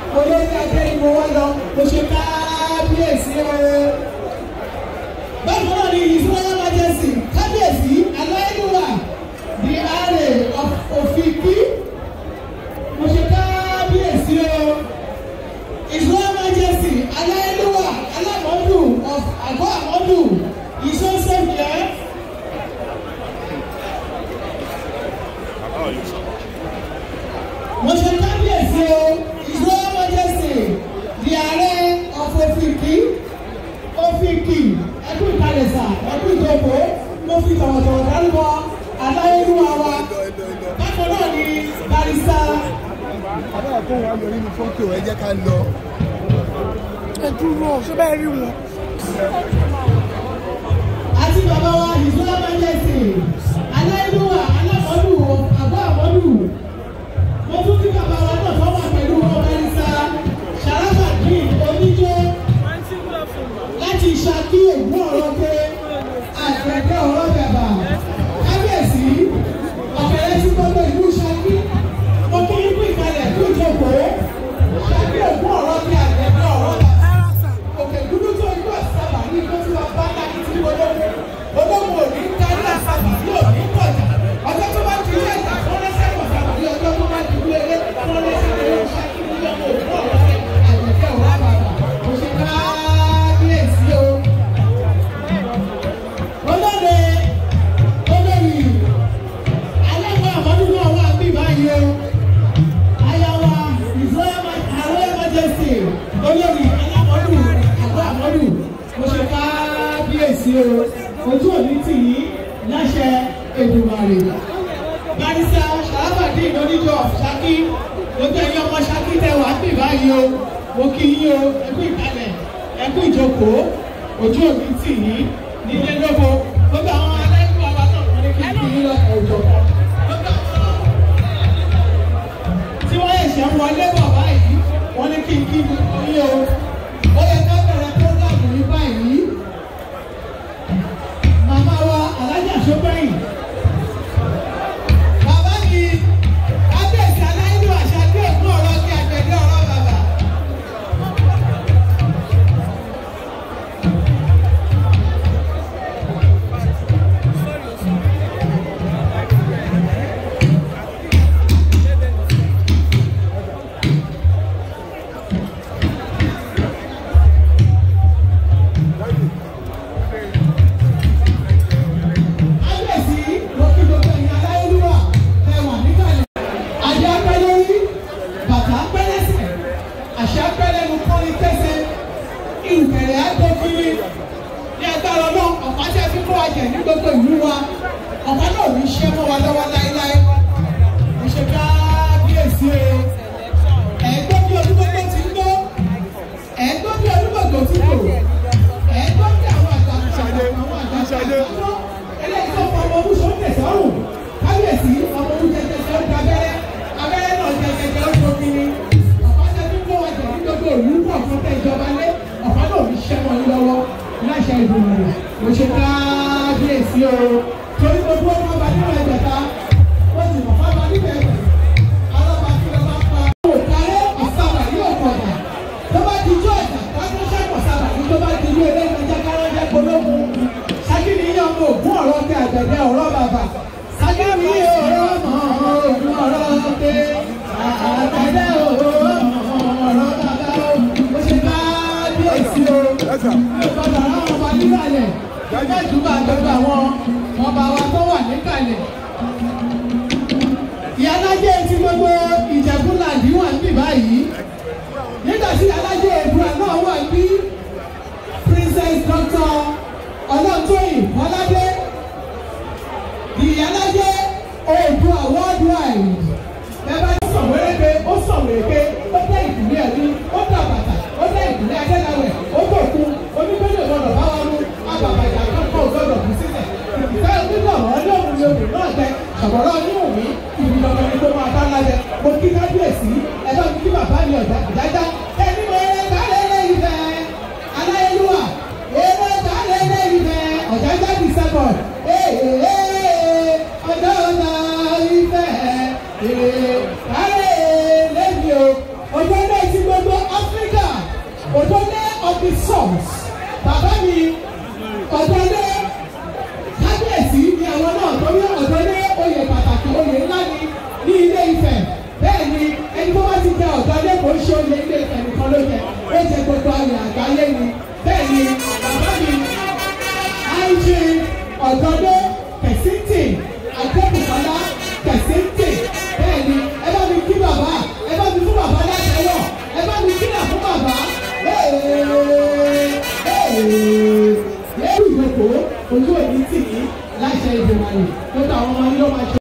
olórí ajé ni mo wá lọ mo ṣe kábíyèsí o. bákan náà ni ìfúnná májèsì kábíyèsí aláìlúwà di ààrẹ òfìkí mo ṣe kábíyèsí o. ìfúnná májèsì aláìlúwà alámọ́dù of àgọ́ àmọ́dù ìṣọ́sẹ́fìẹ́. mo ṣe kábíyèsí o ìṣó majesty di ààrẹ ọ̀fọ̀ òfìkì òfìkì ẹkú ìkàlẹ̀sà ẹkú ìjọba mo fi tọ̀wọ̀tọ̀wọ̀ dárúkọ aláyélúwa wa bákan náà ni barista. abẹ́rẹ́ tó wà lọ nínú fọ́tò ẹ jẹ́ ká lọ. ẹ dúró ṣé bẹ́ẹ̀ rí wọn. àti bàbá wa ìṣó majesty aláyélúwa alámọ́dù àgọ́ àmọ́dù mo tún kí bàbá wa náà tó wà pẹ̀lú ọ̀gánísà sàràfàdín oníjó láti ṣàkí ògùn ọ̀rọ̀ pé àgbẹ̀dẹ ọ̀rọ̀ bàbà kábíyèsí ọ̀fẹ́rẹ́ sí gbogbo ìlú ṣàkí mo kí ikú ìkàlẹ̀ kú ìjókòó ṣàkí ògùn ọ̀rọ̀ pé àgbẹ̀dẹ ọ̀rọ̀ bàbà òkè dúdú tó ikú àṣàbà ní ikú tí wọ́n bá láti tí ológun ológun ò ní kárí àṣàbà ní òní kọjá ọjọ́ tó bá ti ilé ìtàn fún lẹ́sẹ̀ kọ̀ọ̀kan ní ọjọ́ tó bá ti ilé ilé fún lẹ́sẹ̀ kọ̀ọ̀kan ṣáàkì ní ọmọ òkú ọ̀rọ̀ rẹ̀ àgbẹ̀kẹ́ ọ̀rọ̀ bàbà kò ṣe káábíyèsí o. olóde olórí alẹ́kọ̀ọ́ àmọ́dún náà wà bí báyìí o. ayawa ìfọyà àwọn emergency olórí alámọ́dún àgọ́ àmọ́dún kò ṣe káábíyèsí o. ojú òní tì yín láṣẹ Èdùmàrè barisa sàràfàdín oníjọ ṣákí gbogbo ẹ̀yin ọmọ ṣákí tẹ wàá bì báyìí o mo kí yín o ẹkú ìkàlẹ̀ ẹkú ìjókòó ojú òbí tì yín nílé lóko gbogbo àwọn aláìkú àwa náà wọn ní kí n kí yín lọ́kọ̀ òjò gbogbo àwọn tí wọ́n ẹ̀ṣẹ̀ ń wọlé bọ̀ báyìí wọ́n ní kí n kí yín o ó yẹ ká bẹ̀rẹ̀ prógámù yìí báyìí màmá wa alájà sọ́gbẹ́yìn. Bàbá mi, kábíyèsí aláìlú àṣà tí òkú ọ̀rọ̀ kí àgbẹ̀dẹ ọ̀rọ̀ bàbá. Kábíyèsí, mo kí gbogbo ẹ̀yin aláìlúwà ẹ wà níkàlẹ̀. Adé apẹ́ lórí, bàtà apẹ́ lẹ́sẹ̀, àṣà apẹ́ lẹ́nu kọ́ni kẹ́sẹ̀, ìrùkẹ̀rẹ̀ àgbọ̀kiri. Ní agbára náà, ọ̀pá tí a fi kó ajẹ̀ ní gbogbo ìlú wa, ọ̀pá náà ò ní ṣẹ́ mọ́ wa lọ́wọ́ láéláé. Mo ṣe kábíyèsí o. Ẹ̀gbọ́n bí olúgbogbo ti ń gbó, ẹ̀gbọ́n bí olúgbogbo ti ń gbò, ẹ̀gbọ́n bí àwọn àgbà àwọn àgbà àgbà eléyìí tó fọ ọmọ ọdún sọ tẹsánù kábíyèsí ọmọ ọdún jẹjẹjẹ ó gba abẹ́rẹ́ abẹ́rẹ́ náà jẹjẹjẹ ó tó kiri ọ̀pá tẹ tó kó wájà ní gbogbo òlú pọ̀ fún tẹ ìjọba lé ọ̀pá náà fi ṣẹ́ wọn lọ́wọ́ láṣẹ ìgbìmọ̀ rẹ̀ mo ṣe kábíyèsí o torí gbogbo ọmọ ọba nínú ẹgbẹ̀ta ó sì mọ̀ fáwọn níbẹ̀ ẹgbẹ̀ ọlọ́ba tí ọba pa òkàrẹ́ ọ̀sábà yóò kọ̀dà tó bá di jọ́ ọ̀dà wájú sẹ́kọ̀ sábà ní tó bá di ilé ẹlẹ́gbẹ̀jẹ̀ kárọ́jẹ́ pológun sagini yíyan ọmọ ògún ọ̀rọ̀ tẹ àgbẹ̀dẹ ọ̀rọ̀ bàbà sagini ọ̀rọ̀ ọmọ ògún ọ̀rọ̀ tẹ àgbẹ̀dẹ ọ̀rọ̀ ọ̀rọ̀ bàbá o ṣe bá bíyèsí o bàbá àwọn ọba níkàlẹ̀ gẹ́gẹ́ ìdúgbà gbogbo àwọn ọba wa tó wà níkàlẹ̀ ìyálájẹ ti gbogbo ìjẹ̀bú làdí wà níbí báyìí nígbà tí ìyálájẹ ìbúra náà wà ní princess doctor ọlọ́tóyìn ọládé ìyálájẹ oòdùà worldwide bẹ́ẹ̀ bá sọ wéréke ó sọ wéréke ó tẹ ìdílé ẹni ó tẹ àbàtà ó tẹ ìdílé adéláwẹ̀ ó tó kú onígbẹ́lẹ̀ gbọdọ̀ bá wọn mú àbàbàjà kankan gbọdọ̀ kú sílẹ̀ ìfẹ́ nígbà wọn ní òun ni òun náà tẹ ṣàbọ̀rọ̀ ní òun ìbí lọ́dọ̀ ní kó máa bá lájẹ mo kí kábíyèsí ẹ bá mi kí bàbá mi ọ̀dà ìdájá ẹni mo rẹ kálẹ̀ lẹ́yìn fẹ́ aláyélúwà èrè kálẹ̀ lẹ́yìn fẹ́ ọ̀jájá di sẹ́kọ̀d ọjọ́ ọ̀nà ìfẹ́ èrè kálẹ̀ lẹ́yìn o ọjọ́ náà ti gbogbo òdòdó of the source bàbá mi ọ̀dọ́dé kábíyèsí ni àwọn náà torí ọ̀dọ́dé oyè pàtàkì oyè ńlá ni ní ilé Ifẹ̀ bẹ́ẹ̀ ni ẹni tó bá ti jẹ ọ̀dọ́dé kò ń ṣe oyè ilé Ifẹ̀ nìkan ló jẹ ó jẹ gbogbo ayé àgbáyé ni bẹ́ẹ̀ ni bàbá mi àìjì ọ̀dọ́dé kẹ̀sìntì àjẹkùkọ́lá kẹ̀sìntì bẹ́ẹ̀ ni ẹ bá mi kí bàbá ẹ bá mi fún bàbá látẹ̀wọ̀ ẹ bá mi kílà fún bàbá lẹ́rù ìjókòó ojú òní tì í láṣẹ ìdìbò àyè tó tàwọn ọmọ yìí ló máa ṣe.